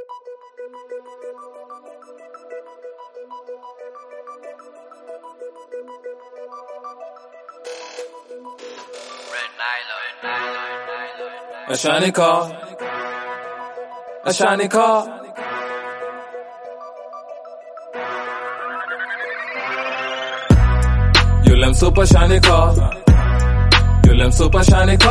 Ashanika, Ashanika. Yule msupa Shanika, yule msupa Shanika,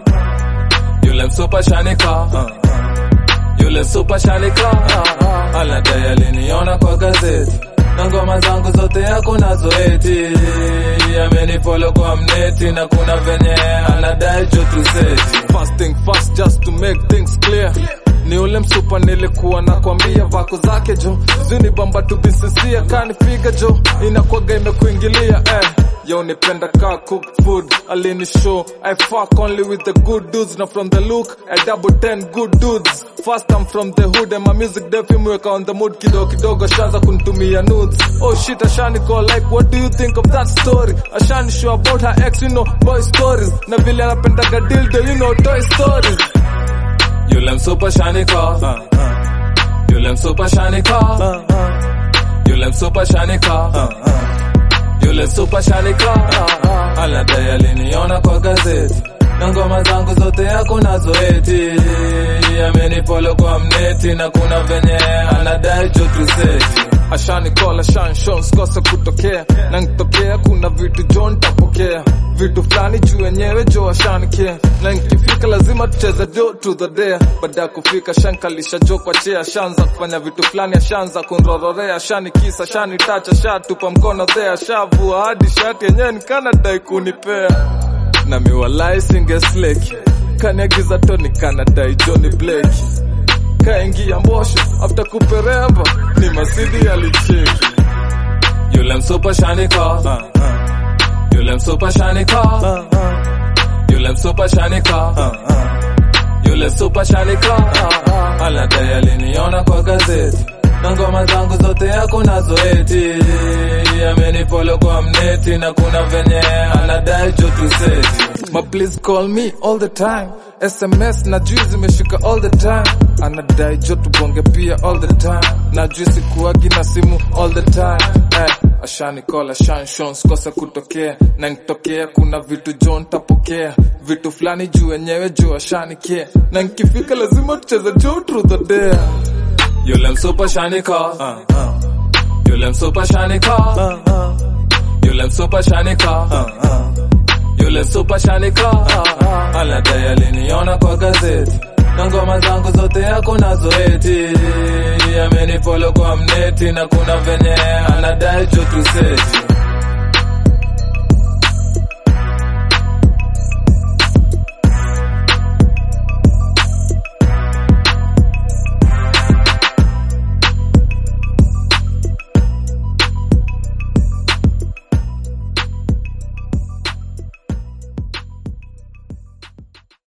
yule msupa Shanika, yule msupa Shanika. Aladai aliniona kwa gazeti na ngoma zangu zote yako nazo eti amenifollow kwa mneti na kuna venye anadai jotu zeti First thing first just to make things clear ni ule msupa nilikuwa nakwambia vako zake jo zini bamba to be sincere kanipiga jo inakwaga imekuingilia eh Yo nipenda ka cook food alini show I fuck only with the good dudes na from the look I double ten good dudes First I'm from the hood and my music defi mweka on the mood kidogo kidogo shanza kunitumia nudes Oh shit ashani call like what do you think of that story Ashani show about her ex you know boy stories na vile anapendaga dildo you know toy stories Yule msupa Shanika, yule msupa Shanika, yule msupa Shanika, yule msupa Shanika. Aladai aliniona kwa gazeti na ngoma zangu zote yako nazo eti amenifollow kwa mneti na kuna venye anadai jotu zeti ashani call ashani show sikose kutokea na nikitokea kuna vitu jo nitapokea vitu fulani juu wenyewe jo ashanikia na nikifika lazima tucheze jo to the day baada ya kufika shankalisha jo kwa chea ashaanza kufanya vitu fulani ashaanza kunrororea ashani kisa ashani tacha shatupa mkono there ashavua hadi shati yenyewe nikanadai kunipea na miwalai singesleki kaniagiza toni kanadai joni blake kaingia mbosho after kupereva ni masidi alicheki Yule msupa Shanika, yule msupa Shanika, yule msupa Shanika, yule msupa Shanika. Aladai aliniona kwa gazeti na ngoma zangu zote yako nazo eti amenifollow kwa mneti na kuna venye anadai jotu zeti Ma please call me all the time SMS na juu zimeshika all the time anadai jo tubonge pia all the time na juu sikuagi na simu all the time eh, ashani call ashani show sikose kutokea na nikitokea kuna vitu jo ntapokea vitu fulani juu wenyewe juu ashani care na nikifika lazima tucheze jo through the day Yule msupa Shanika, yule msupa Shanika, yule msupa Shanika, yule msupa Shanika. Aladai aliniona kwa gazeti na ngoma zangu zote yako nazo eti amenifollow kwa mneti na kuna venye anadai jotu zeti